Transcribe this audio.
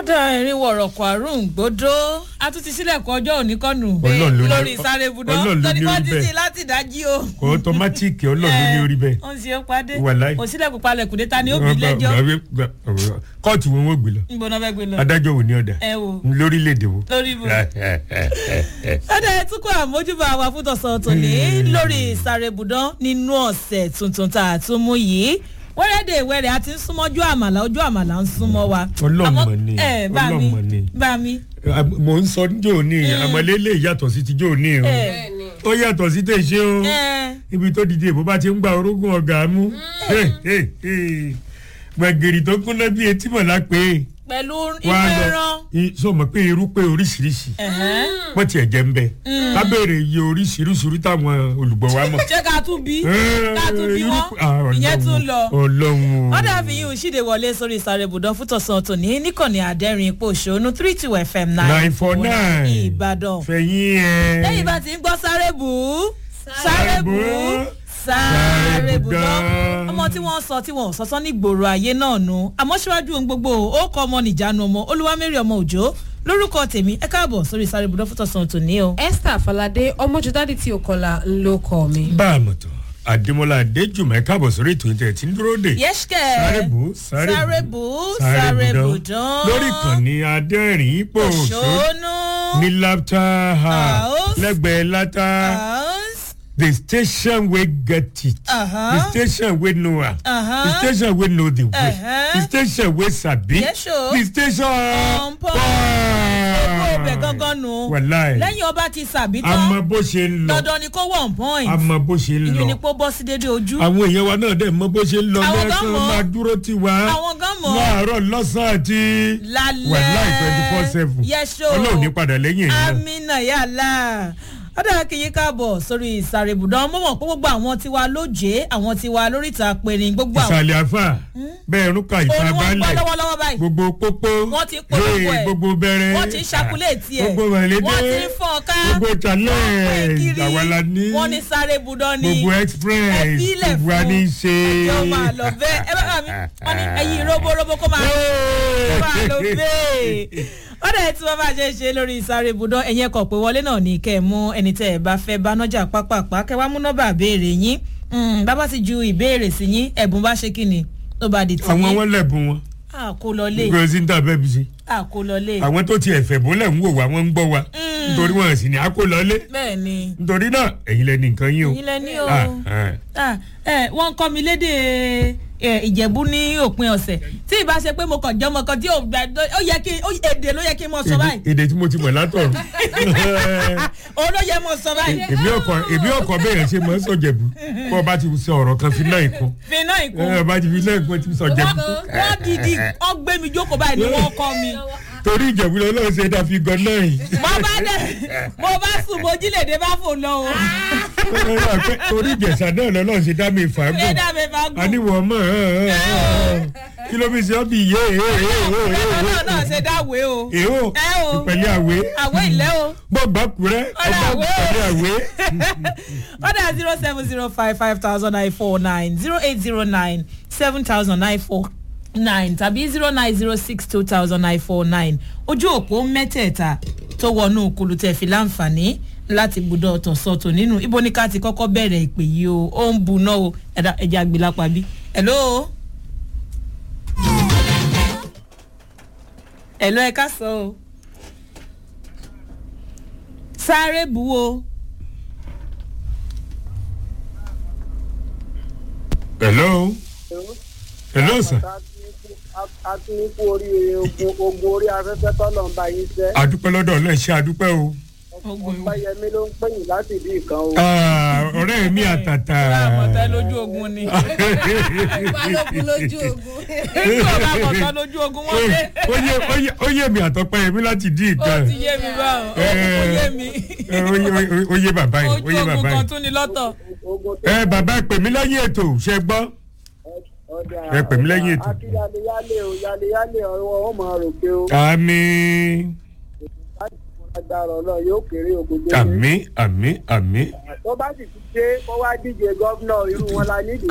ọ̀dà ẹ̀rín wọ̀rọ̀kọ̀ àrùn gbódó a tún ti sílẹ̀kùn ọjọ́ òní kọ́nù Ọlọ́run ló ní- lórí sáré budọ́ Ọlọ́run ló lórí ní wọ́n orí ti bẹ́ẹ̀. sí láti dájí o. kò ọtọmátìkì ọlọ́run ní orí bẹ́ẹ̀. ó ń ṣe ó padé Wàláì. kò sílẹ̀kùn palẹ̀kùn dé ta ni ó bí lẹ́jọ́ kóòtù wọn wọ́n gbé lọ níbo náà fẹ́ gbé lọ. adájọ́ wo ni ọ̀dà ẹ wò lórílẹ̀‐èdè wo. lórí ibo. ọ̀dà ẹ̀ tún kọ́ àmójúbà wa fún tọ̀sán tòní lórí sáré budọ́ nínú ọ̀sẹ̀ tuntun tá a tún mú yìí wẹ́rẹ́dẹ̀ wẹ́rẹ́ a ti ń súnmọ́jú àmàlà ojú àmàlà ń súnmọ́ wa. Ọlọ́run Àmọ́- mọ̀ ni, ẹ bá mi Ọlọ́run mọ̀ ni. bá mi. mò ń sọ níjó ní àmọ́lélẹ̀ yàtọ̀ sí tijó ní o ẹ ó yàtọ̀ sí tèṣe o ẹ ibi tó dìde ìbò bá ti ń gba orógùn ọ̀gá mú gbẹ̀gìrì tó kúnná bí etí mọ̀lá pé pẹ̀lú wà á ìfẹ́ lọ ẹran. i- sọ mọ̀ pé irú pé oríṣiríṣi Ẹ̀hẹ́n. wọ́n tiẹ̀ jẹ́ ń bẹ ká béèrè iye oríṣiríṣi táwọn olùgbọ́ wa mọ̀. ṣé ká tún bí ká tún bí irú- wọn ah, ìyẹn tún lọ. ọlọ́run wọ́n dàbí yìí ń ṣíde wọlé sórí ìsàrèbùdàn fún tọ̀sán tòní níkànnì àdẹ́rìn ipò òṣònú three two fm nine four nine ìbàdàn. fẹ̀yìn ẹ̀ lẹ́yìn bá ti ń gbọ́ sárébù sárébù sárébù dán ọmọ tí wọ́n sọ tí wọ́n sọ́sọ́ ní gbòòrò ayé náà nu àmọ́ síwájú ohun gbogbo ó kọ́ ọmọ nìjánu ọmọ olúwamẹ́rì ọmọ òjò lórúkọ tèmi ẹ káàbọ̀ sórí ìsàrèbùdàn fún tọ̀sán tòní o. esther falade ọmọjúdádì tí o kọlà ń lo kọ mi. bá a mọ̀ tán àdèmọ́lá adéjùmọ̀ ẹ̀ káàbọ̀ sórí ètò ìtẹ̀ tí ń dúró dè. yẹ́sìkẹ́ sárébù sárébù sárébù dán lórí ìkànnì adẹ́rìn ipò òṣó òṣónú ní laughter house House. lẹ́gbẹ̀ẹ́ látà house the station wey get it Uh-huh. the station wey know am Uh-huh. the station wey know the way Uh-huh. the station wey sabi Yes, o. the station On point. gbogbo ọbẹ̀ gangan nù wàláì lẹ́yìn ọba ti sàbí a tán mọ bó ṣe ń lọ dandan ni kó one point a mọ bó ṣe ń ìyún ni lọ kó bọ́ sí dédé ojú àwọn èèyàn wa náà dẹ̀ mọ bó ṣe ń lọ Àwọn gan lẹ́ẹ̀kan mọ̀. máa dúró tì wá àwọn gan mọ̀ láàárọ̀ lọ́sàn-án àti lálẹ́ wàláì twenty four seven yẹ́sọ̀ ọlọ́run ní padà lẹ́yìn èyí náà. amina yàrá ọ̀dà kìyí káàbọ̀ sórí ìsàrèbùdàn mọ̀mọ́ pé gbogbo àwọn tiwa lóje àwọn tiwa lóríta pẹ̀rin gbogbo àwọn ìsàlẹ̀ àfà bẹ́ẹ̀ rúkà ìta òun wọn gbọ́ balẹ̀ lọ́wọ́lọ́wọ́ báyìí gbogbo pópó Wọ́n ti ń polówó hey, ẹ̀. gbogbo bẹ̀rẹ̀ wọ́n ti ń ṣakulé tiẹ̀ gbogbo mọ̀lẹ́dẹ́ wọ́n ti ń fọ́n ká gbogbo wọ́n pín challenge kiri àwàlà ní wọ́n ní sàrèbùdàn ni gbogbo express ẹbí ilẹ̀ gbogbo wa ní í ṣe. ẹjọ́ máa lọ bẹ́ẹ̀ ẹ bá bá mi wọ́n ní ẹyin robo-robo kó máa kó máa lọ bẹ́ẹ̀ ó dẹ̀ tí wọ́n bá ṣe é ṣe lórí ìsáré ibùdó ẹ̀yìn ẹ̀kọ́ pé wọlé náà ní kẹ́ ẹ̀ mú ẹni tẹ́ ẹ̀ bá fẹ́ bá nọ́jà pápápá kẹ́ wá mú nọ́bà béèrè yín Mm, bàbá ti ju ìbéèrè sí yín ẹ̀bùn bá ṣe kí ni tó bá di tì àwọn yín wọn lẹ̀bùn wọn àkólọlé gbogbo sí ní tàbẹ́ bí ṣe àkólọlé àwọn tó ti ẹ̀fẹ̀ bólẹ̀ ń wò wá wọ́n ń gbọ́ wa nítorí wọn sì ní akólọ́lé bẹ́ẹ̀ ni nítorí náà ẹ̀yin lẹ́ni nǹkan yín o. yín lẹ ní o. Ah, ah. Ah, ẹ wọ́n kọ́ mi lédè ẹ, ìjẹ̀bú ní òpin ọ̀sẹ̀ tí ìbá ṣe pé mo kàn jẹ́ ọmọ kan tí ò gbà ó yẹ kí ó- èdè ló yẹ kí n mọ sọ báyìí Èdè- èdè tí mo ti mọ̀ látọ̀run òun ló yẹ mọ sọ báyìí èmi ọkọ èmi ọkọ bẹ́ẹ̀ ṣe mọ̀ ń sọ̀jẹ̀bù kọ́ ọba ti sọ ọ̀rọ̀ kan fi náà ìkún fi náà ìkún ẹ ọba ti fi náà ìkún ti sọ jẹ̀bù wọ́n wọ́n dìdí wọ́n gbé mi jókòó báyìí ni wọ́n kọ́ mi torí ìjẹ̀bù lọ lọ́wọ́ ṣe dá fi gan náà yìí mo bá dẹ̀ mo bá sùn mo jí lèdè bá fò lọ o torí ìjẹ̀sà náà lọ́wọ́ ṣe dá mi ṣé fàágùn dá mi bá gùn àníwọ̀ mọ̀ kí ló fi ṣe ọ́ bí yé ẹ̀rọ náà náà ṣe dáwé o èho ẹ o ìpẹ̀lẹ̀ àwé àwé ìlẹ́ o. gbọ́gbà kúrẹ́ Ọ̀dà ọgbà àwé. ìpẹ̀lẹ̀ àwé. Order zero seven zero five five thousand nine four nine zero eight zero nine seven thousand nine four nine tàbí zero nine zero six two thousand nine four nine ojú òpó mẹ́tẹ̀ẹ̀ta tó wọnú kulutẹ̀ fi láǹfààní láti gbúdọ̀ tọ̀sọ̀tò nínú ibo ní ká ti kọ́kọ́ bẹ̀rẹ̀ ìpè yìí o ó ń buná o ẹ̀dá ẹja gbìlápá bí. hello. hello ẹ ká sọ o. sáré bu o. hello hello sir a tún ní kú oríire ogun ogun orí afẹ́fẹ́ tọ́lọ̀ ń bá yín sẹ́. adúpẹ́ lọ́dọ̀ ọlọ́ọ̀ ṣe adúpẹ́ o ọ̀pẹ́yẹmí ló ń pè yín láti bí nǹkan o. Ah, ọ̀rẹ́ mi àtàtà àmọ̀tẹ́ lójú ogun ni. balógun lójú ogun. nígbà bá àmọ̀tẹ́ lójú ogun wọ́n dé. ó yé ó yé ó yé mi àtọ́pẹ́ mi láti dín ó nǹkan ti yé mi báwọn ó Eh. yé mi. Eh, ó yé- ó yé- ó yé bàbá yìí ó ojú yé ogun bàbá kan yìí tún ni lọ́tọ̀. ogun tó ẹ bàbá pè mí lẹ́yìn ètò ṣe gbọ́ ọjà ẹ pè mí lẹ́yìn ètò. akí yálé o yálé yálé ọwọ́ ó máa ròkè o. àmì láti fún agbára ọlọ́run yóò kéré ogun dé. àmì àmì àmì tó bá sì ti dé kó wá díje gọ́vnọ̀ irú wọn la nídìí.